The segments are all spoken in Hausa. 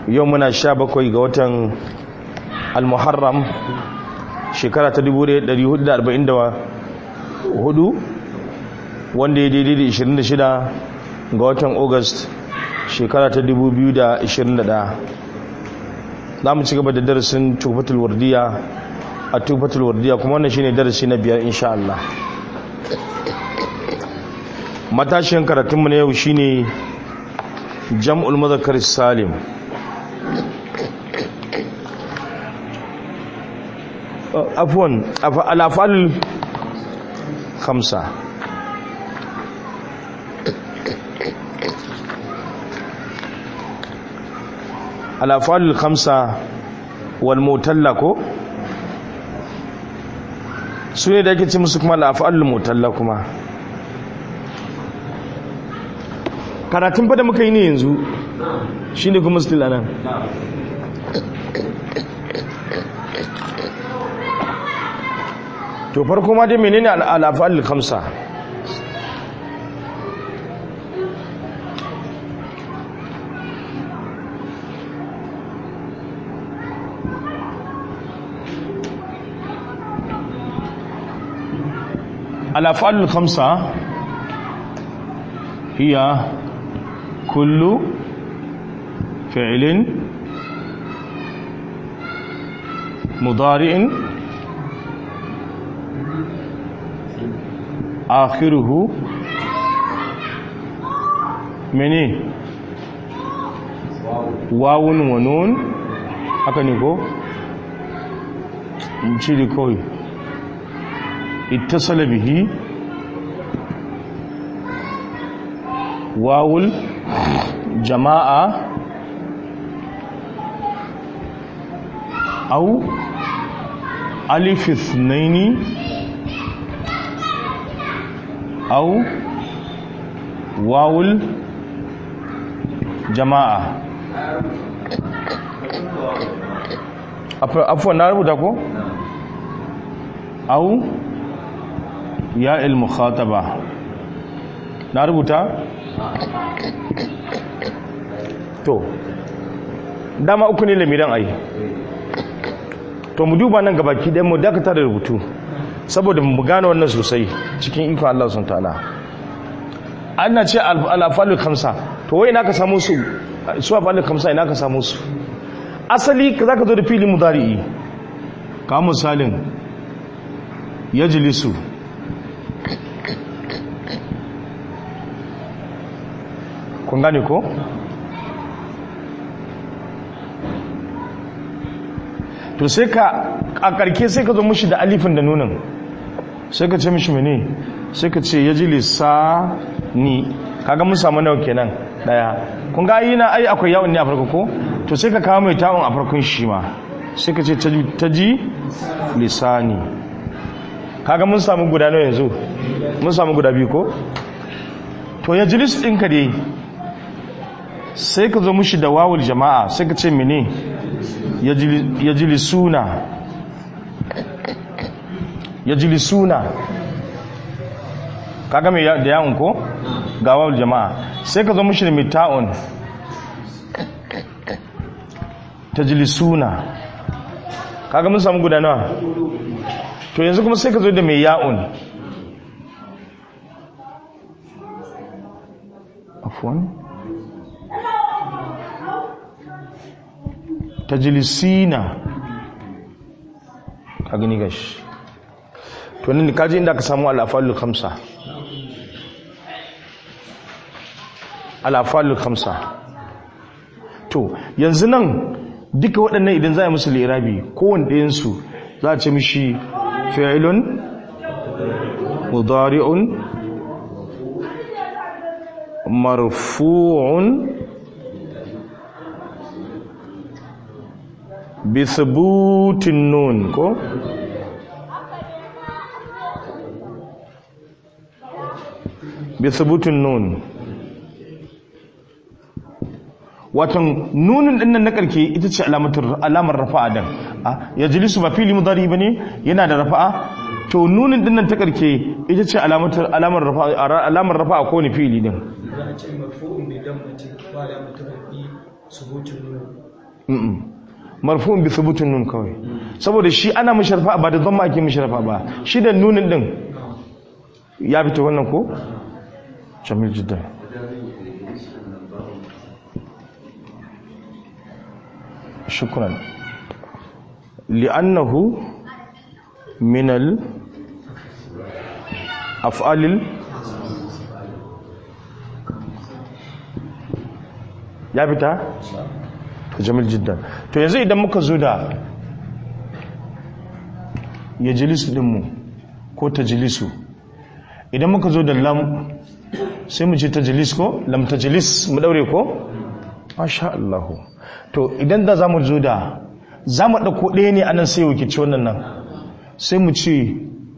yau muna sha bakwai ga watan al-muharram shekara ta 1444 wanda ya daidai da 26 ga watan august shekara ta 2021 za mu ci gaba da darasin tufatul wardiya a tufatul wardiya kuma wannan shine darasi na biyar insha Allah matashin karatunmu na yau shine jam'ul mazakar salim afwan alafal khamsa alafal khamsa wal mutalla ko su ne da ake ce musu kuma alafal mutalla kuma karatun fa da muka yi ne yanzu shine kuma still anan to farko ma dai menene al'afal khamsa الأفعال الخمسة هي كل فعل مضارع آخره مني واو ونون haka ne ko? ciri kawai ittasala bihi wawul jama'a au alif ithnaini au wawul jama'a afuwa na rubuta ko? au ya il-mukhataba na rubuta to dama uku ne lamiran ai to mu duba nan gabaki ɗaya mu dakata da rubutu saboda mu gane wannan sosai cikin ikon Allah sun ta'ala ana ce al-afalul khamsa to wai ina ka samu su su afalul khamsa ina ka samu su asali zaka zo da fili mudari'i ka misalin yajlisu kun gane ko to sai ka a karke sai ka zo mushi da alifin da nunin sai ka ce mishi mene sai ka ce ya ji lissa ni kaga mun samu nawa kenan daya kun ga yi na ai akwai yawon ne a farko ko to sai ka kawo mai ta'un a farkon shi ma sai ka ce ta ji lissani kaga mun samu guda nawa yanzu mun samu guda biyu ko to ya jilis ɗinka dai sai ka zo mushi da wawul jama'a sai ka ce mene ya jilisuna ya jilisuna kaga mai da yawon ko ga wawul jama'a sai ka zo mushi da mita'un ta jilisuna kaga mun samu gudana to yanzu kuma sai ka zo da mai ya'un afwan tajlisina ka gani gashi to nan kaji inda ka samu al-afalul khamsa al-afalul khamsa to yanzu nan duka waɗannan idan za a yi musu lirabi kowane ɗayansu za a ce mishi fi'ilun mudari'un marfu'un bithubutin nun ko bithubutin nun watan nunin din nan na karke ita ce alamar rafa'a dan ya jilisu ba fili mudari bane yana da rafa'a to nunin din nan ta karke ita ce alamar rafa'a alamar rafa'a ko ne fili din za a ce marfu'un bi dammati ba da mutum bi Mm-mm. marfu'un bi thubutun nun kawai saboda shi ana musharfa ba da dhamma ake musharfa ba shi da nunin din ya fito wannan ko jamil jiddan shukran li'annahu min al af'alil ya fita to jamil jiddan to yanzu idan muka zo da ya jilisu dinmu ko ta jilisu idan muka zo da lam sai mu ce ta jilis ko lam ta jilis mu daure ko masha Allah to idan da za mu zo da za mu ɗauko ɗaya ne anan sai wakilci wannan nan sai mu ce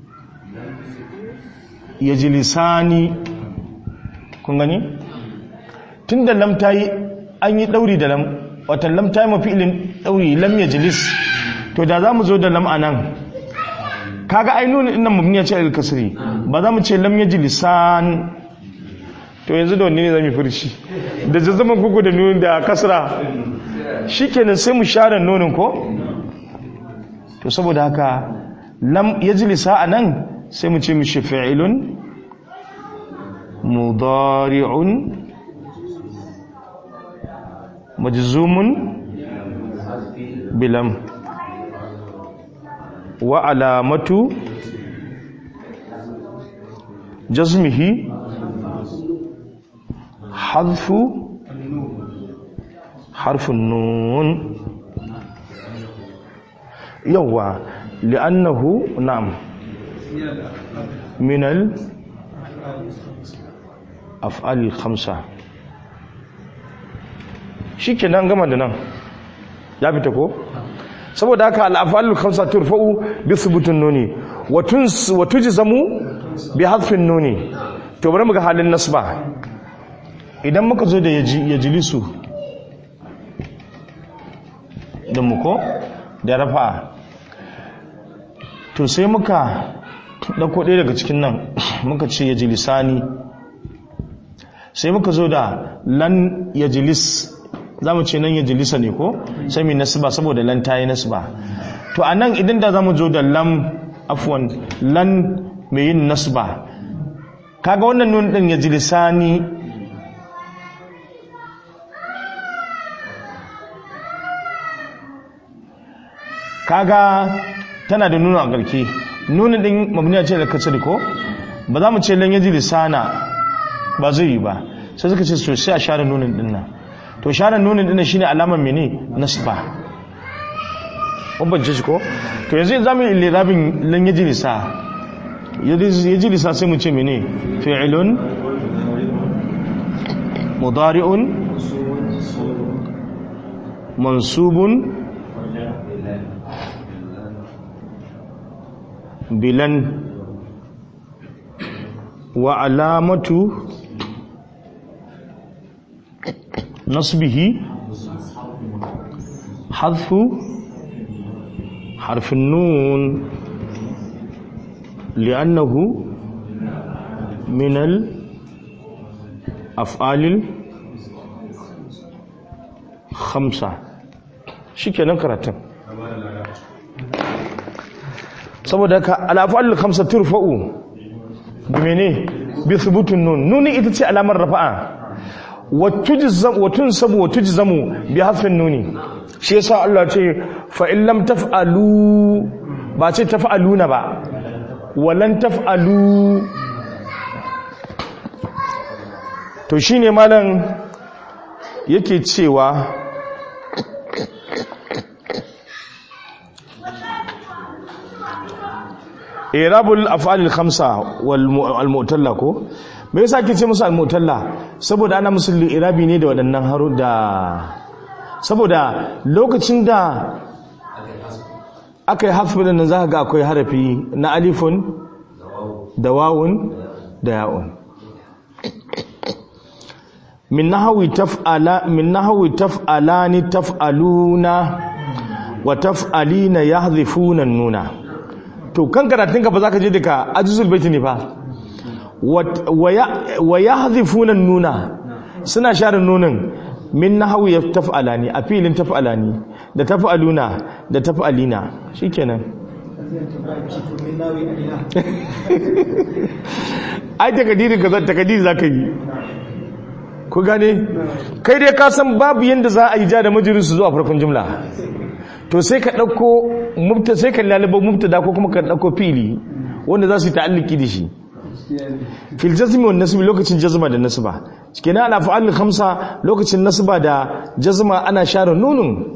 ya jilisani kun gani tun da lam ta yi an yi ɗauri da lam watan lam ta yi mafi ilin ɗauri lam ya jilis to da za mu zo da lam a nan kaga ai nuna innan mabni ya ce al-kasri ba za mu ce lam ya jilisan to yanzu da wanne ne zamu furci da jazzaman kuku da nunin da kasra shikenan sai mu share nunin ko to saboda haka lam yajlisa anan sai mu ce mishi fi'ilun mudari'un majzumun bilam wa alamatu jazmihi حذف حرف النون يوا لأنه نعم من الأفعال الخمسة shi ke nan gama da nan ya fita ko? saboda haka al'afalul khamsa turfa'u bi thubutun nuni wa tujzamu bi hadfin nuni to bari mu ga halin nasba idan muka zo da ya jilisu da muko da rafa to sai muka ɗauko ɗaya daga cikin nan muka ce ya jilisani sai muka zo da lan ya jilis za mu ce nan ya jilisa ne ko sai mai nasba saboda lan ta yi nasba to a nan idan da za mu zo da lam afwan lan mai yin nasba kaga wannan nun ɗin ya jilisani kaga tana da nuna a garke nuna din mabniya ce da kasar ko ba za mu ce lan yaji lisana ba zai yi ba sai suka ce to sai a share nunin din nan to share nunin din shine alamar mene nasba ubban ce ko to yanzu za mu yi lirabin lan yaji lisa yaji lisa sai mu ce mene fi'ilun mudari'un mansubun bilan wa alamatu nasbihi hadfu harfin nun li'annahu min al-af'alil khamsa shikenan karatun saboda ka al'afa'al kamsa turfa'u bi mene bi thubutun nun nuni ita ce alamar rafa'a wa tunsabu wa tujzamu bi hasfin nuni shi yasa Allah ce fa in lam taf'alu ba ce taf'aluna ba walan taf'alu to shine malam yake cewa irabul af'alil khamsa wal mu'talla ko me yasa kike ce musu al mu'talla saboda ana musu irabi ne da waɗannan haru da saboda lokacin da aka yi hasbi da nan zaka ga akwai harafi na alifun da wawun da ya'un min nahwi taf'ala min nahwi taf'alani taf'aluna wa taf'alina yahdhifuna nuna to kan karatunka ba za ka je daga ajizul baiti ne fa wa ya hazifuna nuna suna share nunin min nahawu ya taf'alani a filin taf'alani da taf'aluna da taf'alina shikenan ai takadiri ka zan takadiri za ka yi ku gane kai dai ka san babu yadda za a yi ja da majalisu zuwa farkon jumla to sai ka ɗauko mubta sai ka lalaba mubtada ko kuma ka ɗauko fili wanda za su yi ta'alliki da shi fil jazmi wan nasbi lokacin jazma da nasba kenan ala fa'al khamsa lokacin nasba da jazma ana share nunun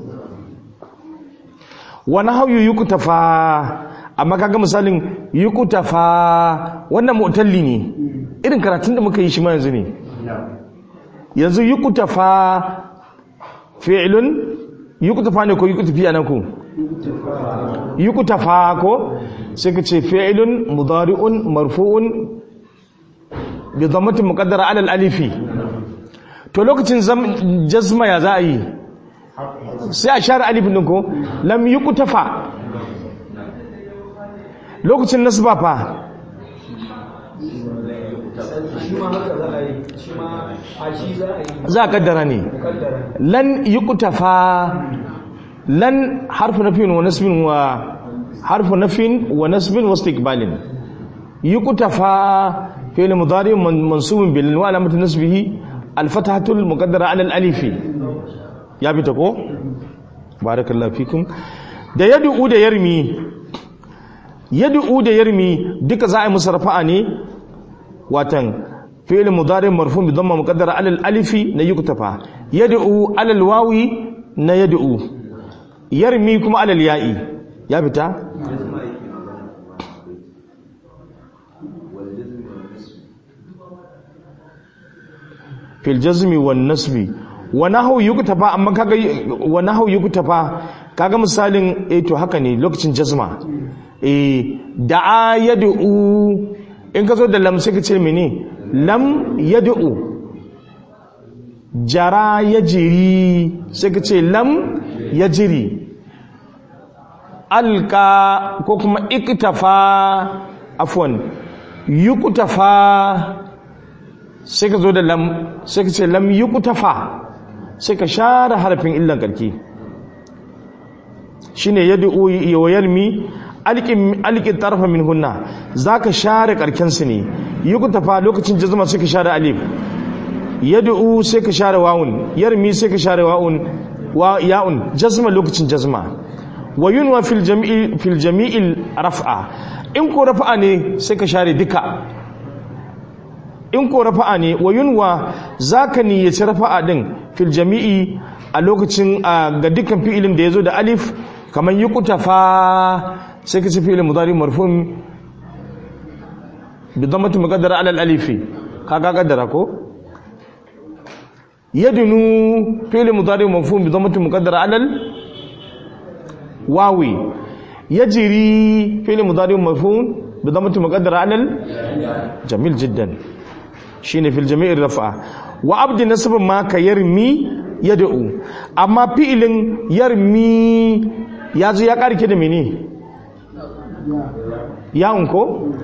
wa nahyu yuktafa amma kaga misalin yuktafa wannan mu'talli ne irin karatun da muka yi shi ma yanzu ne yanzu yuktafa fi'lun yuktafa ne ko yuktafi anan ku yuktafa ko sai ka ce fi'lun mudari'un marfu'un bi dhammatin muqaddara ala al-alifi to lokacin jazma ya za a yi sai a share alifin din ko lam yuktafa lokacin nasba fa za a kaddara ne lan yuktafa lan harfu nafin wa nasbin wa harfu nafin wa nasbin wa istiqbalin yuktafa fi'l mudari mansubun bil wa alamatu nasbihi al fathatu al muqaddara ala al alif ya bi ta ko barakallahu fikum da yad'u da yarmi yad'u da yarmi duka za a yi musu rafa'a ne watan fi'l mudari marfu bi dhamma muqaddara ala al alif na yuktafa yad'u ala al wawi na yad'u yarmi kuma ala al ya'i ya fita fil jazmi wan nasbi wa nahwu yuktafa amma kaga wa nahwu yuktafa kaga misalin eh to haka ne lokacin jazma eh da'a yad'u in ka zo da lam sai ka ce mene lam yad'u jara yajri sai ka ce lam yajri alka ko kuma iktafa afwan yuktafa sai ka zo da lam sai ka ce lam yuktafa sai ka share harafin illan karki shine yad'u wa yarmi alqin alqin tarfa min hunna zaka share karken su ne yuktafa lokacin jazma sai ka share alif yad'u sai ka share wawun yarmi sai ka share wawun wa ya'un jazma lokacin jazma wa yunwa fil jami'i fil jami'il raf'a in ko raf'a ne sai ka share duka in ko rafa'a ne wa yunwa zaka niyyaci rafa'a din fil jami'i a lokacin ga dukkan fi'ilin da yazo da alif kamar yuqtafa sai ka ci fi'ilin mudari marfu'un bi dhammati muqaddara ala al alifi kaga kaddara ko yadunu fi'ilin mudari marfu'un bi dhammati muqaddara ala al wawi yajri fi'ilin mudari marfu'un bi dhammati muqaddara ala al jamil jiddan shine fil jami'ir rafa wa abdi nasbin ma ka yarmi yad'u amma fi'ilin yarmi ya zo ya karke da mene ya unko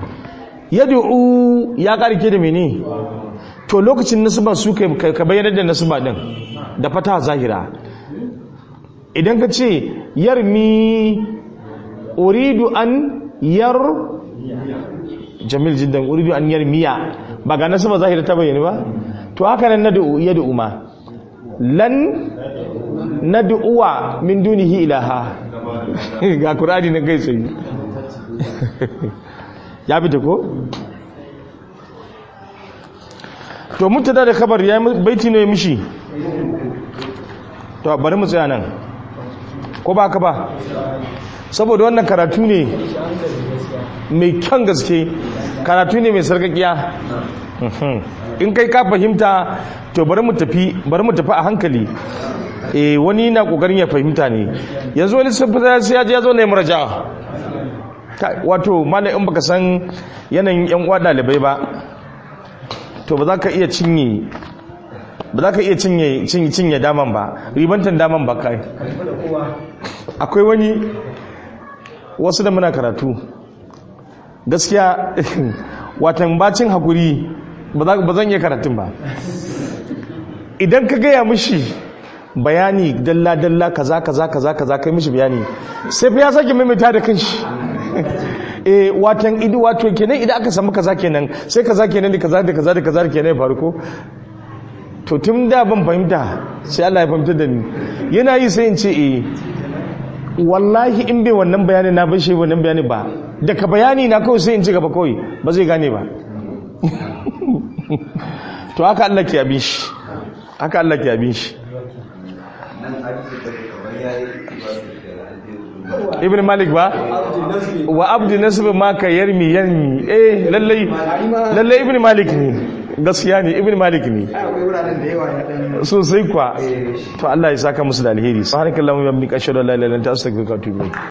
yad'u ya karke da mene to lokacin nasba su kai ka bayyana da nasba din da fata zahira idan ka ce yarmi uridu an yar jamil jiddan uridu an yarmiya ba ga nasu ba zahira ta bayyana ba to haka nan nad'u yad'u ma lan nad'uwa min dunihi ilaha ga qur'ani na kai sai ya bi ta ko to mutada da khabar ya baiti ne mishi to bari mu tsaya nan ko ba ka ba saboda wannan karatu ne mai kyan gaske karatu ne mai sarkakiya in kai ka fahimta to bari mu tafi bari mu tafi a hankali eh wani na kokarin ya fahimta ne yanzu wani sai sai ya je ya zo ne muraja wato malai in baka san yanayin yan uwa dalibai ba to ba za ka iya cinye ba za ka iya cinye cinye daman ba ribantan daman ba kai akwai wani wasu da muna karatu gaskiya watan bacin hakuri ba zan iya karatun ba idan ka gaya mishi bayani dalla dalla kaza kaza kaza kaza kai mishi bayani sai fa ya sake maimaita da kanshi eh watan idi wato kenan idan aka samu kaza kenan sai kaza kenan da kaza da kaza da kaza kenan ya faru ko to tun da ban fahimta sai Allah ya fahimta da ni yana yi sai in ce eh wallahi in bai wannan bayani na bashi wannan bayani ba daga bayani na kawai sai in ci gaba kawai ba zai gane ba to haka Allah ke abin shi haka Allah ke abin shi ibn malik ba wa abdu nasib ma ka yarmi yarmi eh lallai lallai ibn malik ne gaskiya ne ibn malik ne sosai kwa to Allah ya saka musu da alheri subhanakallahumma wa bihamdika ashhadu an la ilaha illa anta astaghfiruka wa atubu ilayk